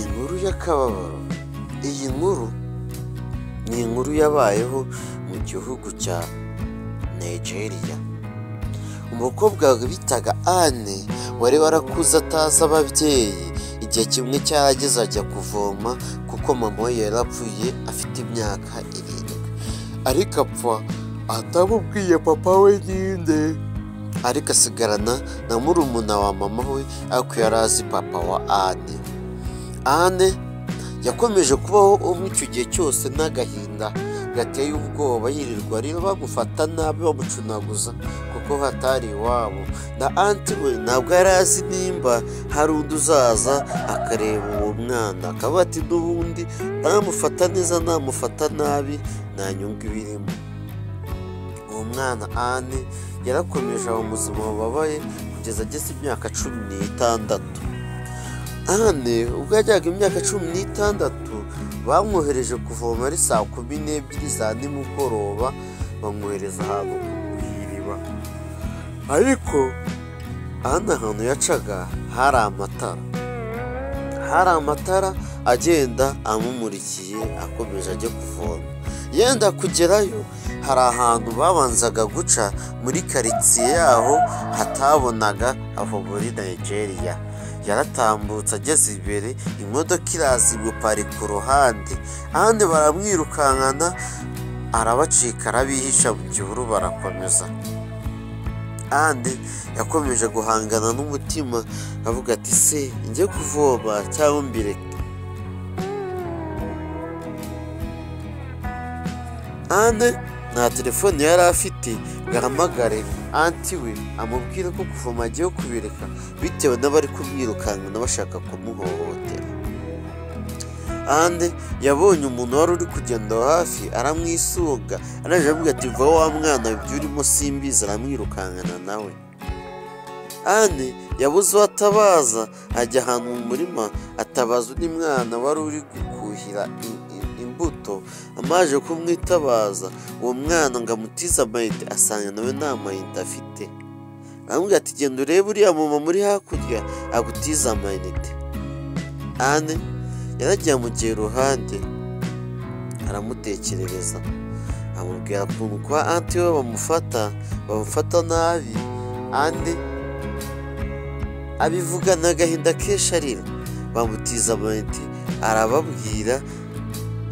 inkuru y'akababaro iyi nkuru ni inkuru yabayeho mu gihugu cya nigeria umukobwa bitaga anne wari warakuze atazi ababyeyi igihe kimwe cyarageze ajya kuvoma kuko mama we yarapfuye afite imyaka irindwi ariko apfa atamubwiye papa we nyine ariko asigarana na murumuna wa mama we ariko yari azi papa wa anne anne yakomeje kubaho umwe icyo gihe cyose n'agahinda gateye ubwoba yirirwa rero bamufata nabi bamucunaguza kuko hatari iwabo na anti we ntabwo yari azi nimba hari undi uzaza akareba uwo mwana akaba ati n'ubundi namufata neza namufata nabi nta nyungu ibirimo uwo mwana anne yarakomeje aba mu buzima bubabaye kugeza ageze imyaka cumi n'itandatu anne ubwo yajyaga imyaka cumi n'itandatu bamwohereje kuvoma ari saa kumi n'ebyiri za nimugoroba bamwohereza ahantu ku iriba ariko ahandi ahantu yacaga hari amatara hari amatara agenda amumurikiye akomeje ajya kuvoma yenda kugerayo hari ahantu babanzaga guca muri karitsiye yaho hatabonaga aho muri nigeria yaratambutse ageze imbere imodoka iraza imuparika uruhande ahandi baramwirukankana arabacika arabihisha mu gihuru barakomeza kandi yakomeje guhangana n'umutima avuga ati se njye kuvoma cyangwa mbireke ande nta telefone yari afite ngo ahamagare anti we amubwire ko kuvoma agiye kubireka bitewe n'abari kumwirukankana bashaka kumuhohotera ande yabonye umuntu wari uri kugenda hafi aramwisunga araje aramubwira ati vuba wa mwana ibyo urimo simbizi aramwirukankana nawe ane yabuze uwo atabaza ajya ahantu mu murima atabaza undi mwana wari uri gukuhira i- i- imbuto amaje kumwitabaza uwo mwana ngo amutize amayinite asanga nawe nta mayinite afite aramubwira ati genda urebe uriya muma muri hakurya agutize amayinite ane yaragiye amugera iruhande aramutekerereza amubwira ukuntu kwa anti we bamufata bamufata nabi andi abivugana agahinda kenshi arira bamutiza amayinite arababwira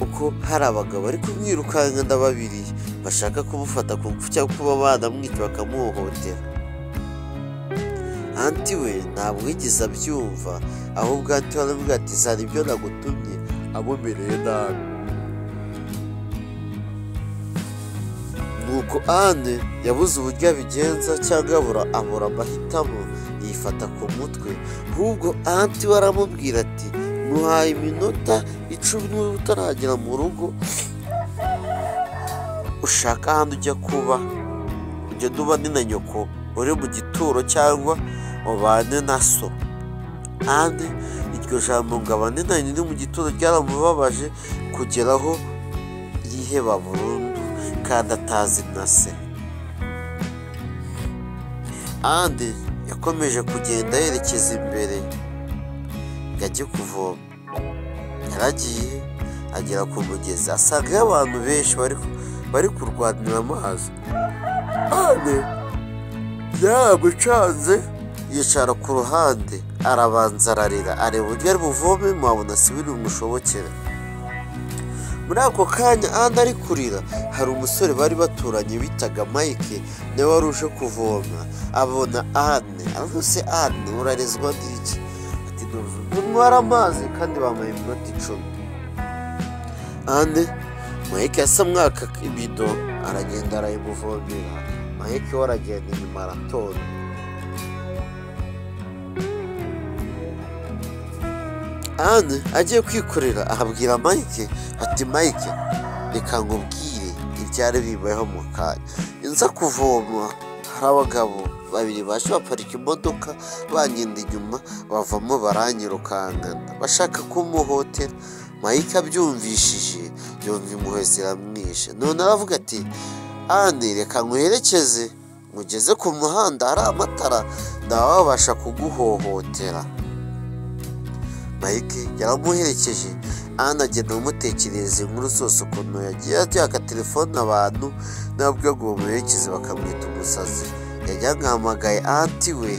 uko hari abagabo bari kumwirukankana babiri bashaka kumufata ku ngufu cyangwa kuba banamwica bakamuhohotera anti we ntabwo yigeze abyumva ahubwo anti we aravuga ati zana ibyo nagutumye amumereye nabi nuko anne yabuze uburyo abigenza cyangwa abura abura amahitamo yifata ku mutwe ahubwo anti we aramubwira ati muhaye iminota icumi niba utaragera mu rugo ushaka ahandi ujya kuba ugenda ubane na nyoko uri mu gituro cyangwa ubane na so kandi iryo jambo ngo abane na nyina uri mu gituro ryaramubabaje kugeraho yiheba burundu kandi atazi na se andi yakomeje kugenda yerekeza imbere ngo ajye kuvoma yaragiye agera ku mugezi asangayo abantu benshi bari bari kurwanira amazi andi yaramucanze yicara ku ruhande arabanza ararira areba uburyo ari buvome mwabona si biri bumushobokere muri ako kanya ahandi ari kurira hari umusore bari baturanye bitaga mike nawe wari uje kuvoma abona anne aravuga se anne urarezwa n'iki ati ntwara amazi kandi bamuha iminota icumi anne mike yasa mwaka ibido aragenda arayimuvomera mike we aragenda inyuma aratonda anne agiye kwikorera ahabwira mike ati mike reka ngubwire ibyari bibayeho mu kanya nza kuvoma hari abagabo babiri baje baparika imodoka bangenda inyuma bavamo baranyirukankana bashaka kumuhotera mike abyumvishije yumva impuhwe ziramwishe none aravuga ati anne reka nguherekeze ngugeze ku muhanda hari amatara ntawabasha kuguhohotera mike yaramuherekeje ana agenda amutekerereza inkuru zose ukuntu yagiye ateka telefone abantu nabwo ngo bamuherekeze bakamwita umusazi yajyaga ahamagaye anti we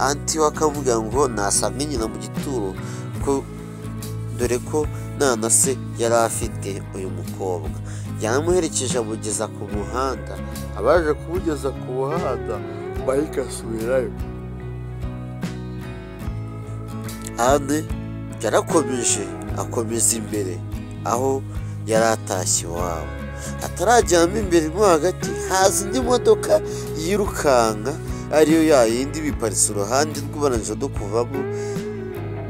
anti we akavuga ngo nasanga nyina mu gituro ko dore ko nta na se yari afite uyu mukobwa yaramuherekeje amugeza ku muhanda abaje kumugeza ku muhanda mike asubirayo ane yarakomeje akomeza imbere aho yari atashye iwabo atarajyamo imbere mo hagati haza indi modoka yirukanka ariyo ya yindi biparitse uruhande rw'uburangizo rwo kuvamo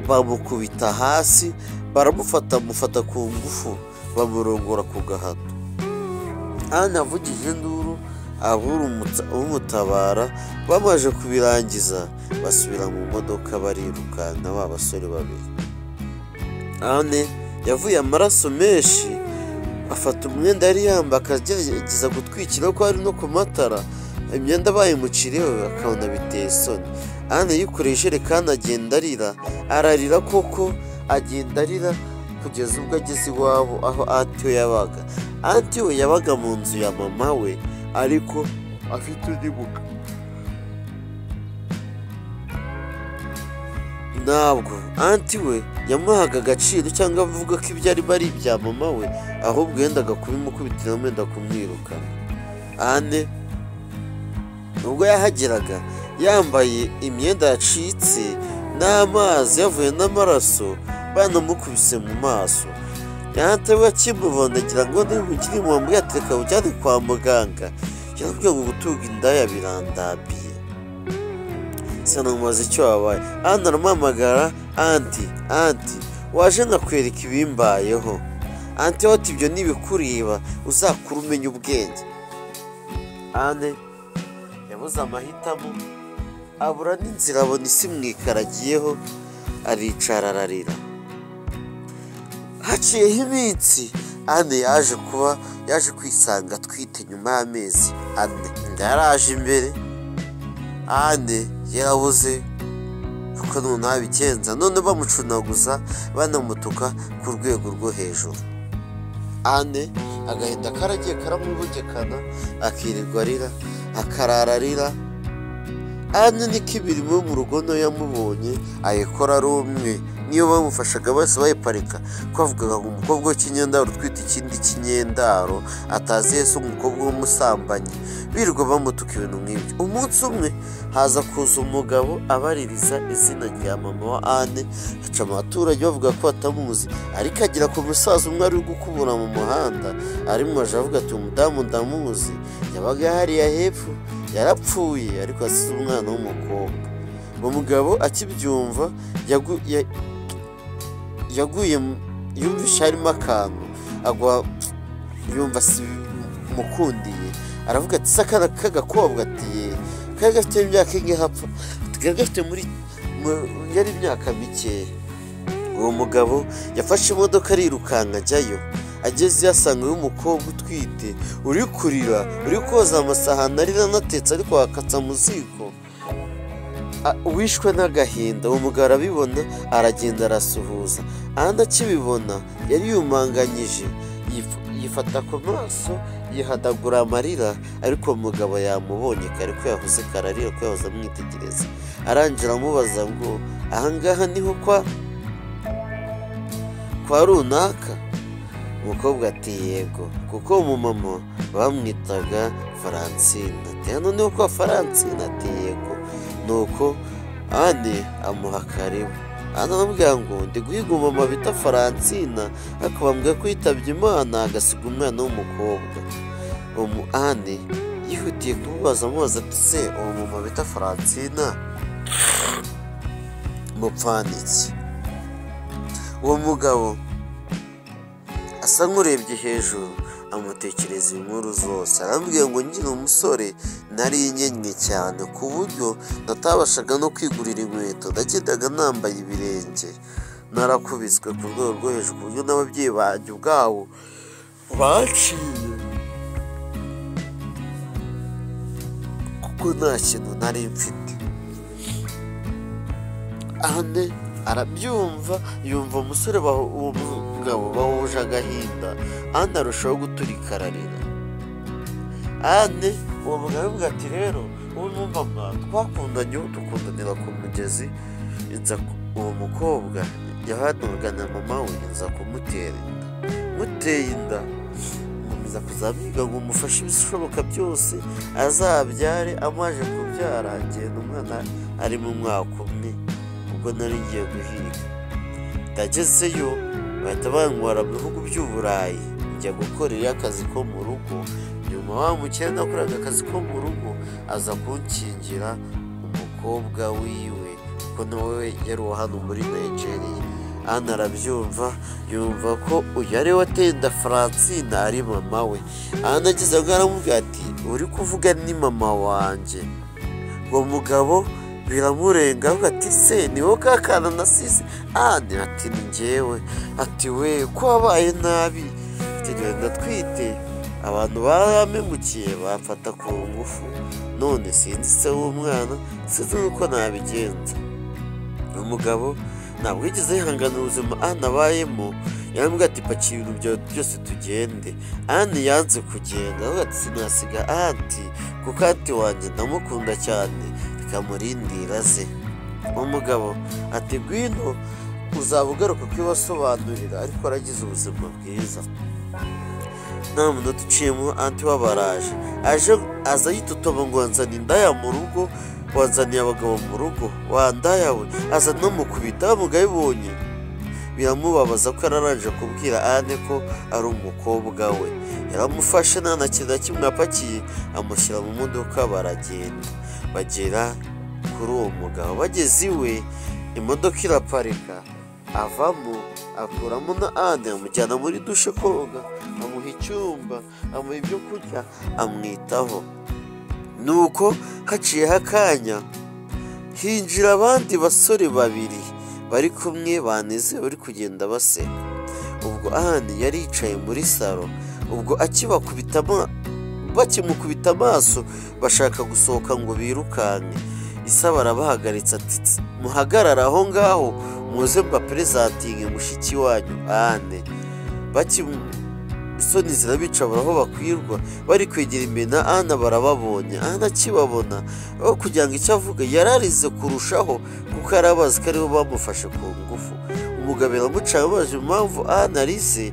bamukubita hasi baramufata amufata ku ngufu bamurongora ku gahato hano avugije induru abumutabara bamaze kubirangiza basubira mu modoka barirukanka ba basore babiri ane yavuye amaraso menshi afata umwenda yari yambaye akagerageza gutwikira ko ari no ku matara imyenda bayimuciriyeho akabona biteye isoni ane yikoreye ijerekani agenda arira ararira koko agenda arira kugeza ubwo ageze iwabo aho we yabaga we yabaga mu nzu ya mama we ariko afite undi mugabo ntabwo anti we yamuhaga agaciro cyangwa avuga ko ibyo arimo ari ibya mama we ahubwo yendaga kubimukubitira wenda kumwiruka ane ubwo yahageraga yambaye imyenda yacitse n'amazi yavuye n'amaraso banamukubise mu maso yahatawe akimubona agira ngo niba ukiri mu wambaye atereka ujyane kwa muganga yaravuga ngo gutunga indaya birandabiye sanamubaza icyo wabaye hano aramuhamagara anti anti waje nkakwereka ibimbayeho anti wowe ibyo ntibikureba uzakure umenya ubwenge ane yabuze amahitamo abura n'inzira abona isi mwikaragiyeho aricara ararira haciyeho iminsi ane yaje kuba yaje kwisanga atwite nyuma y'amezi ane inda yaraje imbere ane yarabuze kuko none abigenza none bamucunaguza banamutuka ku rwego rwo hejuru ane agahinda karagiye karamubugekana akirirwa arira akarara arira ane niko imirimo yo mu rugo nayo yamubonye ayikora ari umwe niyo bamufashaga bose bayiparika ko avugaga ngo umukobwa w'ikinyendaro utwite ikindi kinyendaro atazi yese umukobwa w'umusambanyi birirwa bamutuka ibintu nk'ibyo umunsi umwe haza kuza umugabo abaririza izina rya mama wa ane haca abaturage bavuga ko batamuzi ariko agera ku musaza umwe ari gukubura mu muhanda arimo aje avuga ati umudamu ndamuzi yabaga hariya hepfo yarapfuye ariko asize umwana w'umukobwa umugabo akibyumva yaguye yumvishe harimo akantu agwa yumva si mukundiye aravuga ati se akana k'agakobwa ati ye kari gafite imyaka inge hapfa kari gafite muri yari imyaka mikeya uwo mugabo yafashe imodoka arirukanka ajyayo ageze yasanga umukobwa utwite uri kurira uri koza amasahani arira anatetse ariko wakatsa mu ziko wishwe n'agahinda uwo mugabo arabibona aragenda arasuhuza ahandi akibibona yari yumanganyije yifata ku maso yihadagura amarira ariko umugabo yamubonye kare ko yahuze kararira ko yahoze amwitegereza arangira amubaza ngo ahangaha niho kwa kwa runaka umukobwa ati yego kuko umumama bamwitaga faransine ati hano niho kwa faransine ati yego nuko ane amuha karibu hano aramubwira ngo ndi guhiga umumama bita faransina ariko bambwira ko yitabye imana agasiga umwana w'umukobwa umu ane yihutiye kumubaza amubaza ati se uwo mumama bita faransina mupfaniki uwo mugabo asa nk'urebye hejuru amutekereza inkuru zose arambwira ngo ngira umusore nari inyenye cyane ku buryo natabashaga no kwigurira inkweto nagendaga nambaye ibirenge narakubiswe ku rwego rwo hejuru ku buryo n'ababyeyi banjye ubwabo baciye kuko nta kintu nari mfite ahane arabyumva yumva umusore bahu- uwo mugabo bahuje agahinda andi arushaho guturika ararira andi uwo mugabo avuga ati rero wowe mwumva mwa twakundanye ubu dukundanira ku mugezi inza ku- uwo mukobwa yahanurwaga na mama we inza kumutera inda muteye inda nkomeza kuzamwiga ngo umufashe ibishoboka byose azabyare amaje kubyara agenda umwana ari mu mwaka umwe ubwo nari ngiye guhiga ndagezeyo bahita bantwara mu bihugu by'uburayi njya gukorerayo akazi ko mu rugo nyuma wa mukene nakoraga akazi ko mu rugo aza kunkingira umukobwa wiwe kuko nawe yari uwa hano muri nigeria hano arabyumva yumva ko uyu ari we wateye inda francine ari mama we ahandi ageze aho ngaho aramubwira ati uri kuvuga ni mama wanjye uwo mugabo biramurenga avuga ati se ni wowe ka kana nasize ahandi ati ni njyewe ati we ko wabaye nabi ati genda twite abantu baramemukiye bamfata ku ngufu none sinzitse w'umwana sinzi uko nabigenza uyu mugabo ntabwo yigeze yihangana ubuzima ana abayemo yambwira ati paki ibintu byawe byose tugende ani yanze kugenda avuga ati sinasiga anti kuko anti wanjye ndamukunda cyane bikamurindira ze umugabo ati gwino uzaba ugaruka kubibasobanurira ariko aragize ubuzima bwiza nta munota uciyemo anti we aba araje aje aza yitotoba ngo wanzaniye indaya mu rugo wanzaniye abagabo mu rugo wandaya we aza anamukubita wa mugabo ibonye biramubabaza ko yararangije kubwira ane ko ari umukobwa we yaramufashe nta na kintu na kimwe apakiye amushyira mu modoka baragenda bagera kuri uwo mugabo bageze iwe imodoka iraparika avamo akuramo na ane amujyana muri dushe koga amuha icyumba amuha ibyo kurya amwitaho nuko haciyeho akanya hinjira abandi basore babiri bari kumwe banezerewe bari kugenda baseka ubwo ahandi yari yicaye muri salo ubwo akibakubita ama- bakimukubita amaso bashaka gusohoka ngo birukanke isa barabahagaritse ati "Tsi, muhagarare aho ngaho muze mbaperezatinge mushiki wanyu ahandi bakimu isoni zirabica aho bakwirwa bari kwegera imena ana barababonye ana akibabona aho kugira ngo icyo avuga yararize kurushaho kuko yari abazi ko aribo bamufashe ku ngufu umugabo iramucaye amubaje impamvu ana arize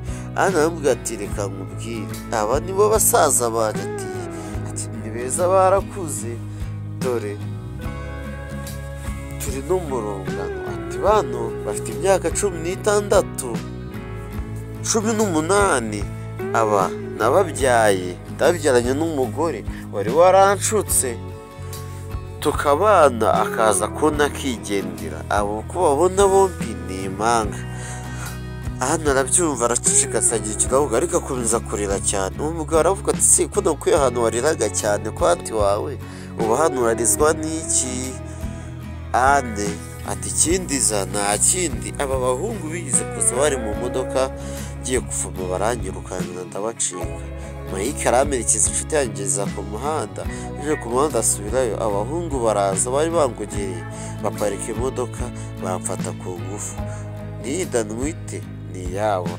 ana aramubwira ati reka nkubwire aba nibo basaza bagatiye ati ni beza barakuze dore turi no mu rungano ati bano bafite imyaka cumi n'itandatu cumi n'umunani aba nababyaye ndabyaranye n'umugore wari waranshutse tukabana akaza kubona akigendera abo uko babona bombi ni impanga hano arabyumva aracicikasa agira ikirahuga ariko akomeza kurira cyane uwo mugabo aravuga ati si ko nakuye ahantu wariraga cyane ko hati wawe uba hano urarizwa n'iki ane ati ikindi za nta kindi aba bahungu bigize kuza bari mu modoka ngiye kuvoma baranyirukankana ndabacika mayike aramerekeza inshuti yanjye iza ku muhanda aje ku muhanda asubirayo abahungu baraza bari bangogereye baparika imodoka bamfata ku ngufu nida ntwite ni iyabo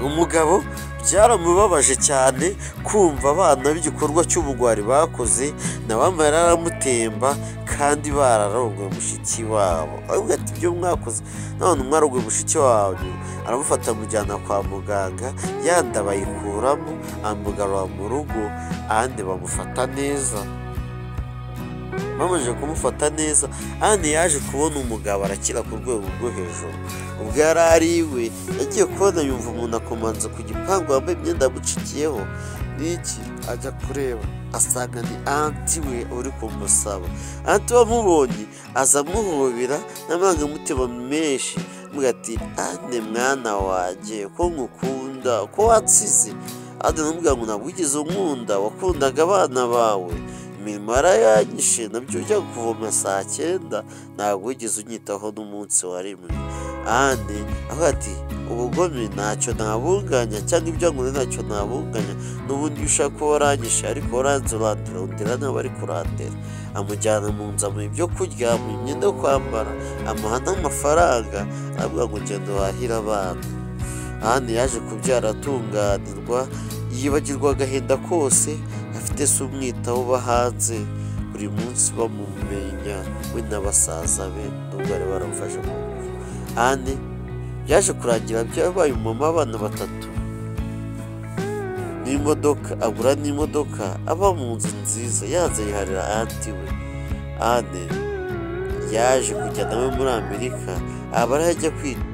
umugabo byaramubabaje cyane kumva abana b'igikorwa cy'ubugwari bakoze nabambaye aramutemba kandi bararongoye mushiki wabo avuga ati ibyo mwakoze none mwarongoye mushiki wanyu aramufata amujyana kwa muganga yandi abayikuramo amugarura mu rugo ahandi bamufata neza bamaze kumufata neza andi yaje kubona umugabo arakira ku rwego rwo hejuru ubwo yari ari iwe yagiye kubona yumva umuntu akomanze ku gipangu wambaye imyenda yamucikiyeho n'iki ajya kureba asanga ni anti we uri kumusaba anti wamubonye aza amuhobera n'amarangamutima menshi avuga ati ane mwana wanjye ko ngukunda ko wansize andi aramubwira ngo ntabwo wigeze unkunda wakundaga abana bawe imirimo yarayanyishe nabyo ujya kuvoma saa cyenda ntabwo wigeze unyitaho n'umunsi wa rimwe ane avuga ati ubugome ntacyo nabunganya cyangwa ibyo nkora ntacyo nabunganya n'ubundi iyo ushaka kuba waranyishe ariko waranzurandura undera nawe ari kurandera amujyana mu nzu amuha ibyo kurya amuha imyenda yo kwambara amuha n'amafaranga aravuga ngo ngendo wahira abana ahandi yaje kubyara aratunganirwa yibagirwa agahinda kose afite se umwitaho uba hanze buri munsi bamumenya we na basaza be nubwo bari baramufashe mu ngufu ane byaje kurangira byabaye umumama abana batatu n'imodoka agura n'imodoka aba mu nzu nziza yanze yiharira anti we ane yaje kujya nawe muri amerika aba ariho ajya kwita